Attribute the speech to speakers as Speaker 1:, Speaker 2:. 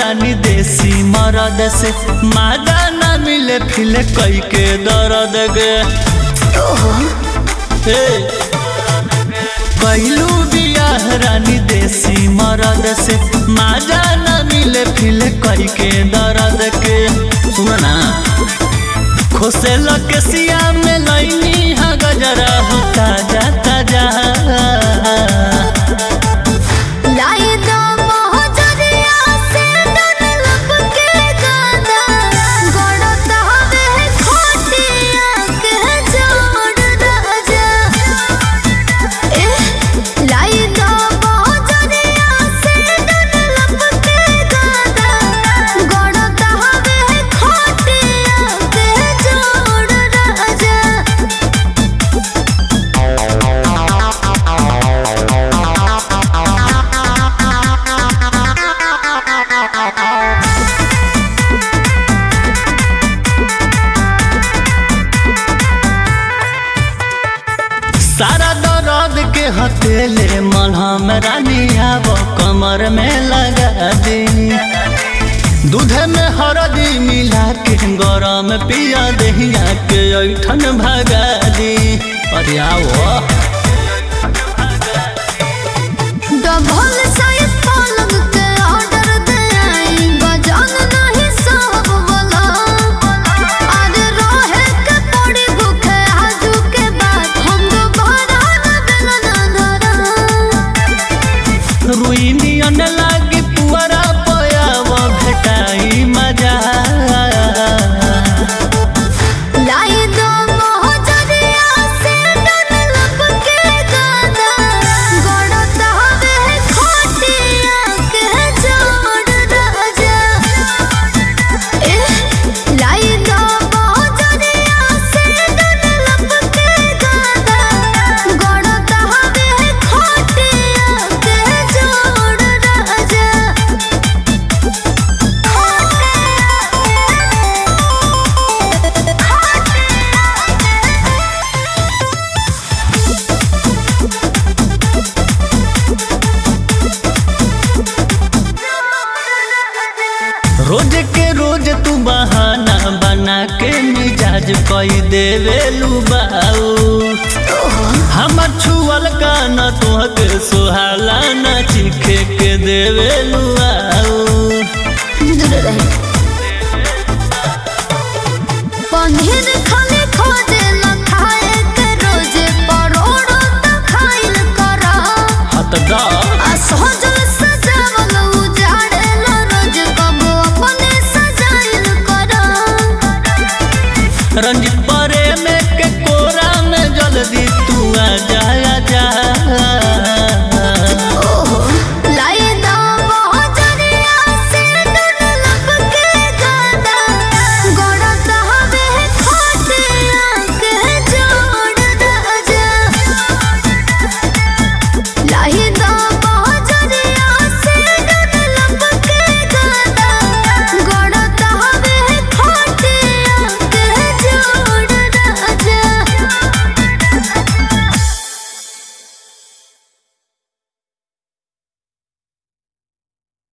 Speaker 1: रानी देसी मरद से मादा न मिले फिले कई के दर्द गे हे कैलू बियाह रानी देसी मरद से मादा न मिले फिले कई के दर्द के सुन ना खोसे लकसिया में लैनी हा गजरा हो ताजा ताजा
Speaker 2: लाई दो मोहजरिया से डन लब के गाना गड़त हवे खोटिया के जोड़ राजा ए लाई दो मोहजरिया से डन लब के गाना गड़त हवे खोटिया के जोड़ राजा
Speaker 1: सारा दर्द के हथेले मलहम रानी आब कमर में लगा दी दूध में हरदी मिला के गरम पिया दहिया के ऐठन भगा दी अरे आओ
Speaker 2: डबल साइज पलंग के ऑर्डर दे आई गजान नहीं सब वाला अरे रहे के पड़ी भूखे आजू के बाद हम दोबारा न बेलना धरा
Speaker 1: रुई नियन लागी पुअरा पयाव भेटाई मजा
Speaker 2: लाई दो मोहजरिया से डन लब के गाना गड़त हवे खोटिया के जोड़ राजा ए लाई दो मोहजरिया से डन लब के गाना गड़त हवे खोटिया के जोड़ राजा
Speaker 1: रोज के रोज तू बहाना बना के मिजाज कई देवे लुबाऊ हमर छुअल का न तोहके सुहाला न चीखे के देवे लुआऊ
Speaker 2: दूर रहे पनीर खाने खोजे न खाए के रोजे परोड़ो त खाइल करा
Speaker 1: हत दा
Speaker 2: आ सहजल सजावल उजाड़े न रोज कबो अपने सजाइल करा
Speaker 1: रंजित